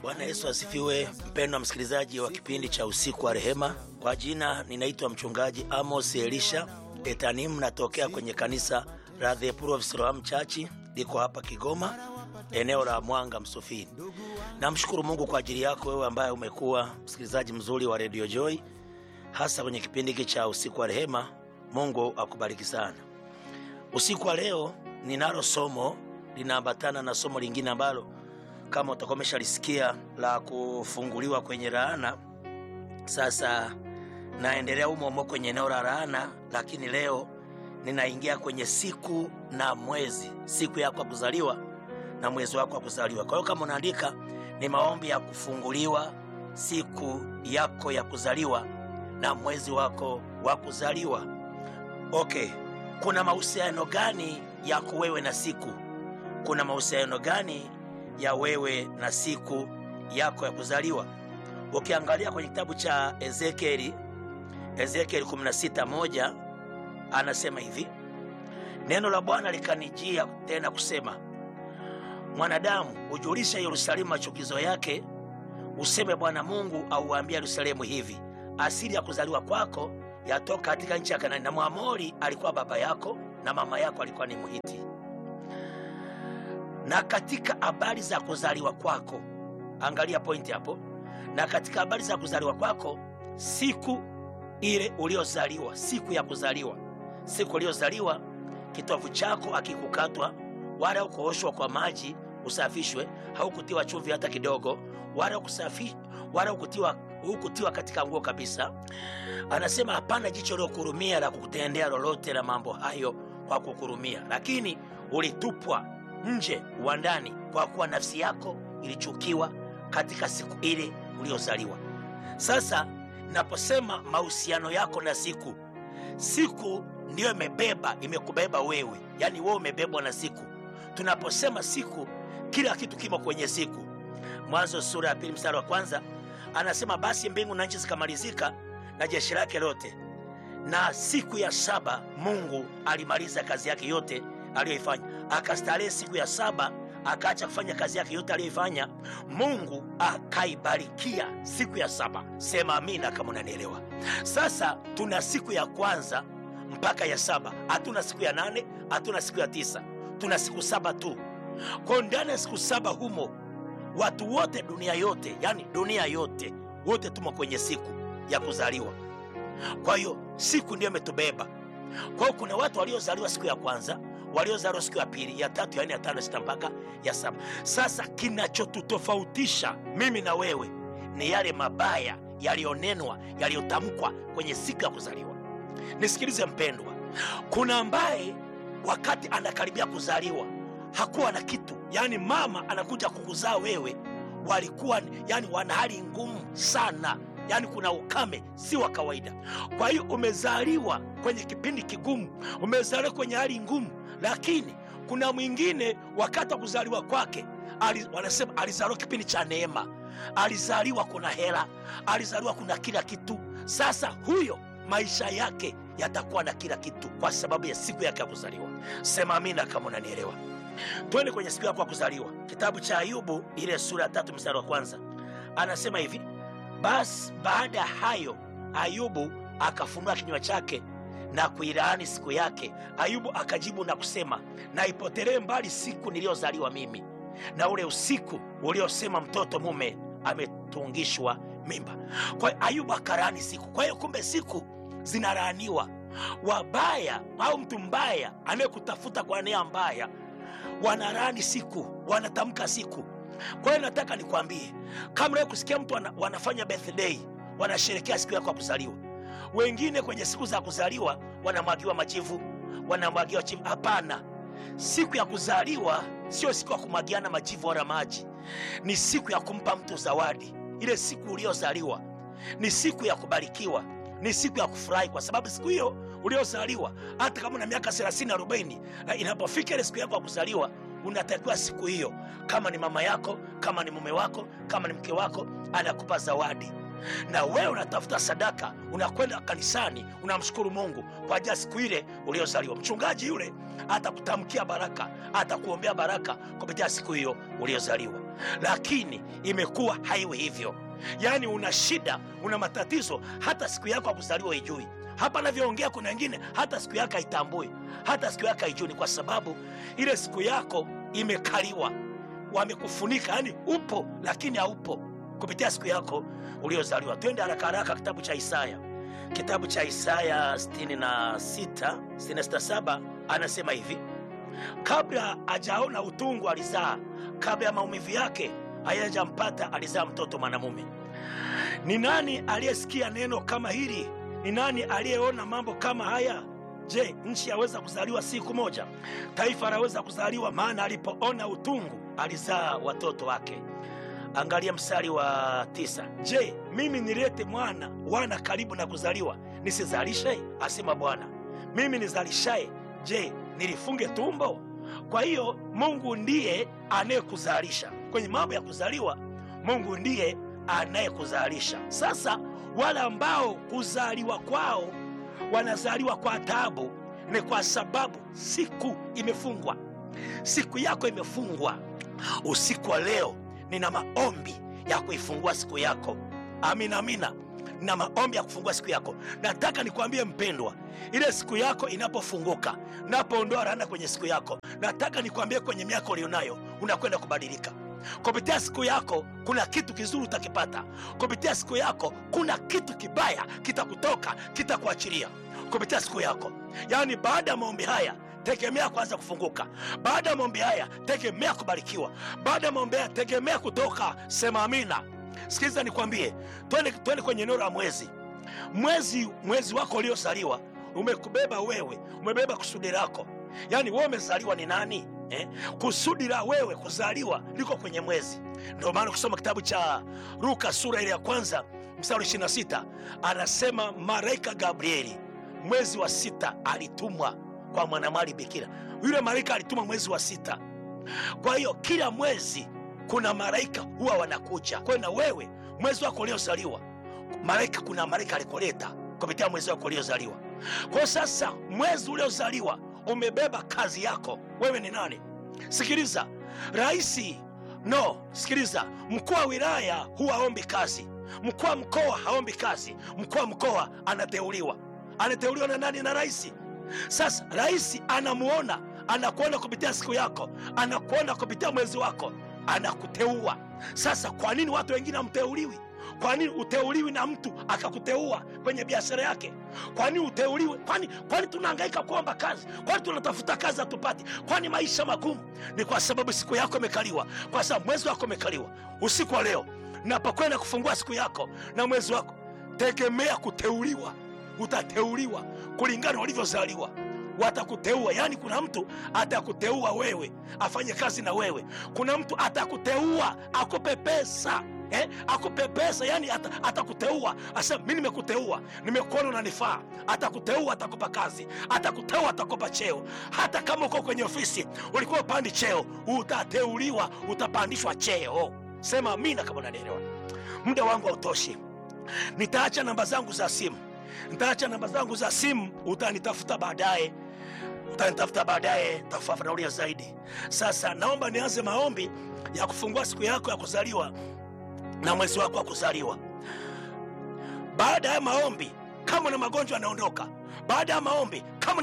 Bwana Yesu asifiwe. Mpendwa msikilizaji wa kipindi cha usiku wa rehema, kwa jina ninaitwa mchungaji Amos Elisha Etanim, natokea kwenye kanisa la The Power of Siloam Church, liko hapa Kigoma, eneo la Mwanga Msufini. Namshukuru Mungu kwa ajili yako wewe ambaye umekuwa msikilizaji mzuri wa Radio Joy, hasa kwenye kipindi hiki cha usiku wa rehema. Mungu akubariki sana. Usiku wa leo ninalo somo linaambatana na somo lingine ambalo kama utakuwa umeshalisikia la kufunguliwa kwenye laana. Sasa naendelea humo humo kwenye eneo la laana, lakini leo ninaingia kwenye siku na mwezi, siku yako ya kuzaliwa na mwezi wako wa kuzaliwa. Kwa hiyo kama unaandika, ni maombi ya kufunguliwa siku yako ya kuzaliwa na mwezi wako wa kuzaliwa. Okay, kuna mahusiano gani yako wewe na siku? Kuna mahusiano gani ya wewe na siku yako ya kuzaliwa? Ukiangalia kwenye kitabu cha Ezekieli, Ezekieli 16:1 anasema hivi, neno la Bwana likanijia tena kusema, mwanadamu, ujulishe Yerusalemu machukizo yake, useme Bwana Mungu auambia Yerusalemu hivi, asili ya kuzaliwa kwako yatoka katika nchi ya Kanaani, na Mwamori alikuwa baba yako na mama yako alikuwa ni Mhiti. Na katika habari za kuzaliwa kwako, angalia pointi hapo, na katika habari za kuzaliwa kwako, siku ile uliozaliwa, siku ya kuzaliwa, siku uliozaliwa, kitovu chako akikukatwa wala ukooshwa kwa maji usafishwe, haukutiwa chumvi hata kidogo, wala kusafi, wala ukutiwa hukutiwa katika nguo kabisa. Anasema hapana jicho lilokurumia la kukutendea lolote la mambo hayo kwa kukurumia, lakini ulitupwa nje uwandani, kwa kuwa nafsi yako ilichukiwa katika siku ile uliozaliwa. Sasa naposema mahusiano yako na siku, siku ndiyo imebeba imekubeba wewe, yaani wewe umebebwa na siku. Tunaposema siku, kila kitu kimo kwenye siku. Mwanzo sura ya pili mstari wa kwanza anasema basi mbingu na nchi zikamalizika na jeshi lake lote, na siku ya saba Mungu alimaliza kazi yake yote aliyoifanya, akastarehe siku ya saba, akaacha kufanya kazi yake yote aliyoifanya. Mungu akaibarikia siku ya saba. Sema amina kama unanielewa. Sasa tuna siku ya kwanza mpaka ya saba, hatuna siku ya nane, hatuna siku ya tisa, tuna siku saba tu. Kwa ndani ya siku saba humo watu wote dunia yote, yani dunia yote wote tumo kwenye siku ya kuzaliwa. Kwa hiyo siku ndiyo imetubeba. Kwa hiyo kuna watu waliozaliwa siku ya kwanza, waliozaliwa siku ya pili, ya tatu, ya nne, ya tano, ya sita mpaka ya saba. Sasa kinachotutofautisha mimi na wewe ni yale mabaya yaliyonenwa, yaliyotamkwa kwenye siku ya kuzaliwa. Nisikilize mpendwa, kuna ambaye wakati anakaribia kuzaliwa hakuwa na kitu, yaani mama anakuja kukuzaa wewe, walikuwa yani wana hali ngumu sana, yaani kuna ukame si wa kawaida. Kwa hiyo umezaliwa kwenye kipindi kigumu, umezaliwa kwenye hali ngumu, lakini kuna mwingine wakati wa kuzaliwa kwake ali, wanasema alizaliwa kipindi cha neema, alizaliwa kuna hela, alizaliwa kuna kila kitu. Sasa huyo maisha yake yatakuwa na kila kitu kwa sababu ya siku yake ya kuzaliwa. Sema amina kama unanielewa. Twende kwenye siku yako ya kuzaliwa, kitabu cha Ayubu ile sura ya tatu mstari wa kwanza anasema hivi: basi baada ya hayo Ayubu akafunua kinywa chake na kuilaani siku yake. Ayubu akajibu na kusema, na ipotelee mbali siku niliyozaliwa mimi, na ule usiku uliosema mtoto mume ametungishwa mimba. Kwa hiyo Ayubu akalaani siku. Kwa hiyo kumbe siku zinalaaniwa. Wabaya au mtu mbaya anayekutafuta kwa nia mbaya wanalaani siku, wanatamka siku. Kwa hiyo nataka nikwambie, kama leo kusikia mtu wana, wanafanya birthday, wanasherekea siku yako ya kuzaliwa. Wengine kwenye siku za kuzaliwa wanamwagiwa majivu, wanamwagiwa chivu. Hapana, siku ya kuzaliwa sio siku ya kumwagiana majivu wala maji, ni siku ya kumpa mtu zawadi. Ile siku uliozaliwa ni siku ya kubarikiwa, ni siku ya kufurahi, kwa sababu siku hiyo uliozaliwa hata kama una miaka 30 40, inapofika ile siku yako ya kuzaliwa unatakiwa siku hiyo, kama ni mama yako, kama ni mume wako, kama ni mke wako, anakupa zawadi. na wewe unatafuta sadaka, unakwenda kanisani, unamshukuru Mungu kwa ajili ya siku ile uliozaliwa. Mchungaji yule atakutamkia baraka, atakuombea baraka kupitia siku hiyo uliozaliwa, lakini imekuwa haiwi hivyo. Yaani una shida, una matatizo, hata siku yako ya kuzaliwa ijui. Hapa navyoongea, kuna wengine hata siku yako haitambui, hata siku yako haijui, ni kwa sababu ile siku yako imekaliwa, wamekufunika. Yani upo lakini haupo kupitia siku yako uliozaliwa. Twende haraka haraka, kitabu cha Isaya, kitabu cha Isaya 66 66 anasema hivi: kabla ajaona utungu alizaa, kabla ya maumivu yake hayajampata alizaa mtoto mwanamume. Ni nani aliyesikia neno kama hili? Ni nani aliyeona mambo kama haya? Je, nchi yaweza kuzaliwa siku moja? Taifa laweza kuzaliwa? Maana alipoona utungu alizaa watoto wake. Angalia mstari wa tisa. Je, mimi nilete mwana wana karibu na kuzaliwa, nisizalishe? Asema Bwana. Mimi nizalishaye, je, nilifunge tumbo? Kwa hiyo Mungu ndiye anayekuzalisha kwenye mambo ya kuzaliwa. Mungu ndiye anayekuzalisha. Sasa wale ambao kuzaliwa kwao wanazaliwa kwa taabu, ni kwa sababu siku imefungwa. Siku yako imefungwa. Usiku wa leo nina maombi ya kuifungua siku yako. Amina, amina. Na maombi ya kufungua siku yako. Nataka nikwambie mpendwa, ile siku yako inapofunguka, napoondoa laana kwenye siku yako, nataka nikwambie kwenye miaka ulionayo unakwenda kubadilika. Kupitia siku yako kuna kitu kizuri utakipata. Kupitia siku yako kuna kitu kibaya kitakutoka, kitakuachilia kupitia siku yako. Yaani, baada ya maombi haya tegemea kwanza kufunguka. Baada ya maombi haya tegemea kubarikiwa. Baada ya maombi haya tegemea kutoka. Sema amina. Sikiliza nikwambie, twende twende kwenye eneo la mwezi. Mwezi mwezi wako uliozaliwa umekubeba wewe, umebeba kusudi lako. Yaani wewe umezaliwa ni nani eh? Kusudi la wewe kuzaliwa liko kwenye mwezi. Ndio maana kusoma kitabu cha Luka sura ile ya kwanza mstari 26 anasema malaika Gabrieli mwezi wa sita alitumwa kwa mwanamwali bikira. Yule malaika alitumwa mwezi wa sita. Kwa hiyo kila mwezi kuna malaika huwa wanakuja. Kwa hiyo na wewe mwezi wako uliozaliwa, malaika, kuna malaika alikuleta kupitia mwezi wako uliozaliwa. Kwa hiyo sasa, mwezi uliozaliwa umebeba kazi yako. Wewe ni nani? Sikiliza, raisi no, sikiliza, mkuu wa wilaya huwa haombi kazi, mkuu wa mkoa haombi kazi. Mkuu wa mkoa anateuliwa, anateuliwa na nani? Na raisi. Sasa rais anamuona, anakuona kupitia siku yako, anakuona kupitia mwezi wako, anakuteua. Sasa kwa nini watu wengine hamteuliwi? Kwa nini uteuliwi na mtu akakuteua kwenye biashara yake? Kwa nini uteuliwe? Kwani kwani tunahangaika kuomba kazi? Kwani tunatafuta kazi hatupati? Kwani maisha magumu? Ni kwa sababu siku yako imekaliwa, kwa sababu mwezi wako umekaliwa. Usiku wa leo napokwenda kufungua siku yako na mwezi wako, tegemea kuteuliwa. Utateuliwa kulingana ulivyozaliwa, watakuteua. Yaani, kuna mtu atakuteua wewe afanye kazi na wewe. Kuna mtu atakuteua akupe pesa eh, akupe pesa. Yani atakuteua asema, mi nimekuteua, nimekuona unanifaa. Atakuteua, atakupa kazi, atakuteua, atakupa cheo. Hata kama uko kwenye ofisi ulikuwa upandi cheo, utateuliwa, utapandishwa cheo. Sema amina kama unanielewa. Muda wangu hautoshi, nitaacha namba zangu za simu nitaacha namba zangu za simu, utanitafuta baadaye, utanitafuta baadaye, tafafanulia zaidi. Sasa naomba nianze maombi ya kufungua siku yako ya kuzaliwa na mwezi wako wa kuzaliwa. Baada ya maombi, kama na magonjwa yanaondoka. Baada ya maombi, kama